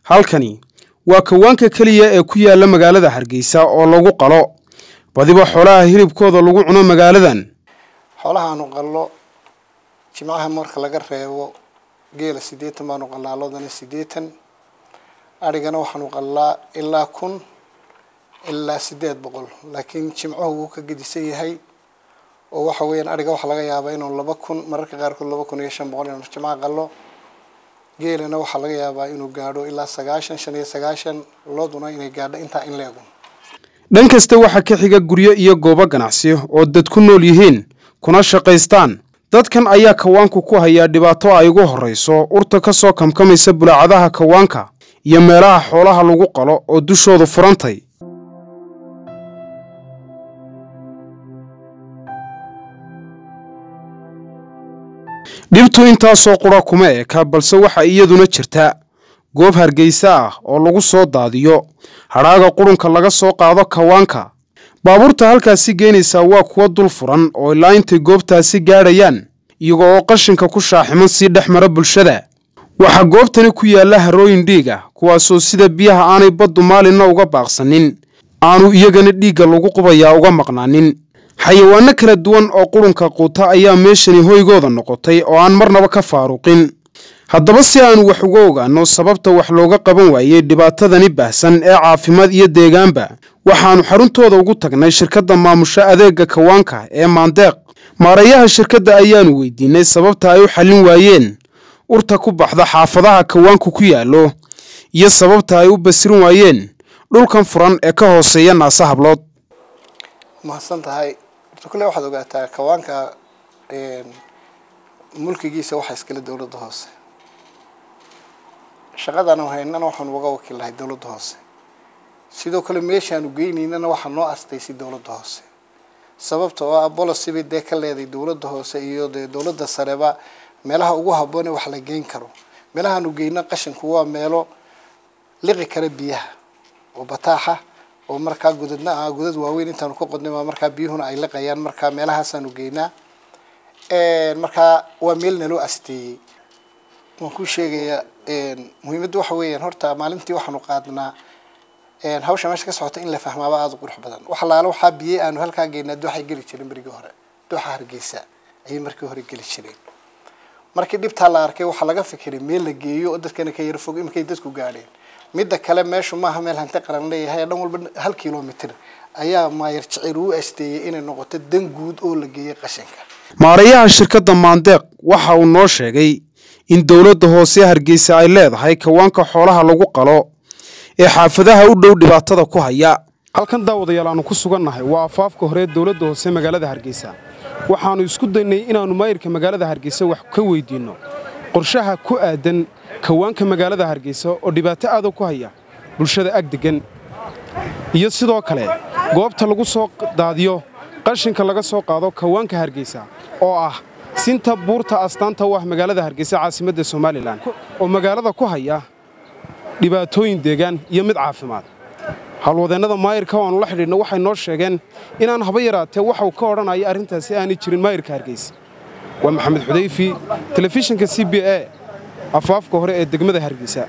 halkani waa kawaanka keliya ee ku yaala magaalada hargeysa oo lagu qalo badiba xoolaha hilibkooda lagu cuno magaaladan xoolahaanu qallo jimcaha marka laga reebo geela siddeetan baanu qallaa loodana siddeetan adhigana waxaanu qallaa ilaa kun ilaa siddeed boqol laakiin jimcuhu wuu ka gedisan yahay oo waxa weeyaan adhiga waxaa laga yaabaa inuu laba kun mararka qaarkood laba kun iyo shan boqol inuu jimcaha qallo geelana waxaa laga yaabaa inuu gaadho ilaa sagaashan shan iyo sagaashan looduna inay gaadho intaa in leegu dhan kasta waxaa ka xiga guryo iyo goobo ganacsi oo dad ku nool yihiin kuna shaqaystaan dadkan ayaa kawaanku ku hayaa dhibaato ay ugu horrayso urta ka soo kamkamaysa bulaacadaha kawaanka iyo meelaha xoolaha lagu qalo oo dushoodu furantay dhibtu intaasoo qura kuma eka balse waxaa iyaduna jirta goob hargeysa ah oo lagu soo daadiyo hadhaaga qurunka laga soo qaado kawaanka baabuurta halkaasi geynaysaa waa kuwa dul furan oo ilaa intay goobtaasi gaadhayaan iyago oo qashinka ku shaaximan sii dhex mara bulshada waxaa goobtani ku yaalla harooyin dhiig ah kuwaasoo sida biyaha aanay baddu maalinna uga baaqsanin aanu iyagana dhiigga lagu qubayaa uga maqnaanin xayawaanno kala duwan oo qurunka quuta ayaa meeshani hoygooda noqotay oo aan marnaba ka faaruqin haddaba si aanu wax uga ogaanno sababta wax looga qaban waayey dhibaatadani baahsan ee caafimaad iyo deegaanba waxaannu xaruntooda ugu tagnay shirkadda maamusho adeegga kawaanka ee maandeeq maarayaha shirkadda ayaanu weydiinay sababta ay u xallin waayeen urta ku baxda xaafadaha kawaanku ku yaallo iyo sababta ay u basirin waayeen dhulkan furan ee ka hooseeya naase hablood mahadsan tahay horta kulle waxaad ogaataa kawaanka mulkigiisa waxaa iskale dowladda hoose shaqadaanu haynana waxaanu uga wakiillahay dowladda hoose sidoo kale meeshaanu geynaynana waxaa noo astaysay dowladda hoose sababta oo ah bolicy bay dee ka leeday dowladda hoose iyo dee dowladda sareba meelaha ugu habboon ee wax la geyn karo meelahaanu geyno qashinku waa meelo liqi kara biyaha oo bataaxa oo markaa godadna ah godad waaweyn intaanu ka qodnay baa markaa biyuhuna ay liqayaan markaa meelahaasaanu geynaa markaa waa meel naloo asteeyey waan ku sheegayaa muhiimadda waxa weeyaan horta maalintii waxaanu qaadnaa hawsha meesha ka socota in la fahmaaba aada u qurux badan wax alaala waxaa biyey aanu halkaa geynaa dooxay geli jireen berigii hore dooxa hargeysa ayay markii hore geli jireen markii dhibtaa la arkay waxaa laga fikiray meel la geeyo oo dadkana ka yaro fog imakay dadku gaadheen midda kale meeshu maaha meel hanti qaran leeyahay dhan walba hal kilomitr ayaa maayar jecel uu asteeyey inay noqoto dan guud oo la geeyey qashinka maarayaha shirkadda maandeeq waxa uu noo sheegay in dowladda hoose hargeysa ay leedahay kawaanka xoolaha lagu qalo ee xaafadaha u dhow dhibaatada ku haya halkan daawadayaal aanu ku sugannahay waa afaafka hore dowladda hoose magaalada hargeysa waxaannu isku daynay inaannu maayirka magaalada hargeysa wax ka weydiinno qorshaha ku aadan kawaanka magaalada hargeysa oo dhibaato aada ku haya bulshada ag deggan iyo sidoo kale goobta lagu soo daadiyo qashinka laga soo qaado kawaanka hargeysa oo ah sinta buurta astaanta u ah magaalada hargeysa caasimadda somalilan oo magaalada ku haya dhibaatooyin deegaan iyo mid caafimaad howlwadeennada maayirka waannu la xidhiidhno waxay noo sheegeen inaan haba yaraatee waxuu ka odhanaya arrintaasi aanay jirin maayirka hargeysa waa maxamed xudayfi telefishinka c b a afaafka hore ee degmada hargeysa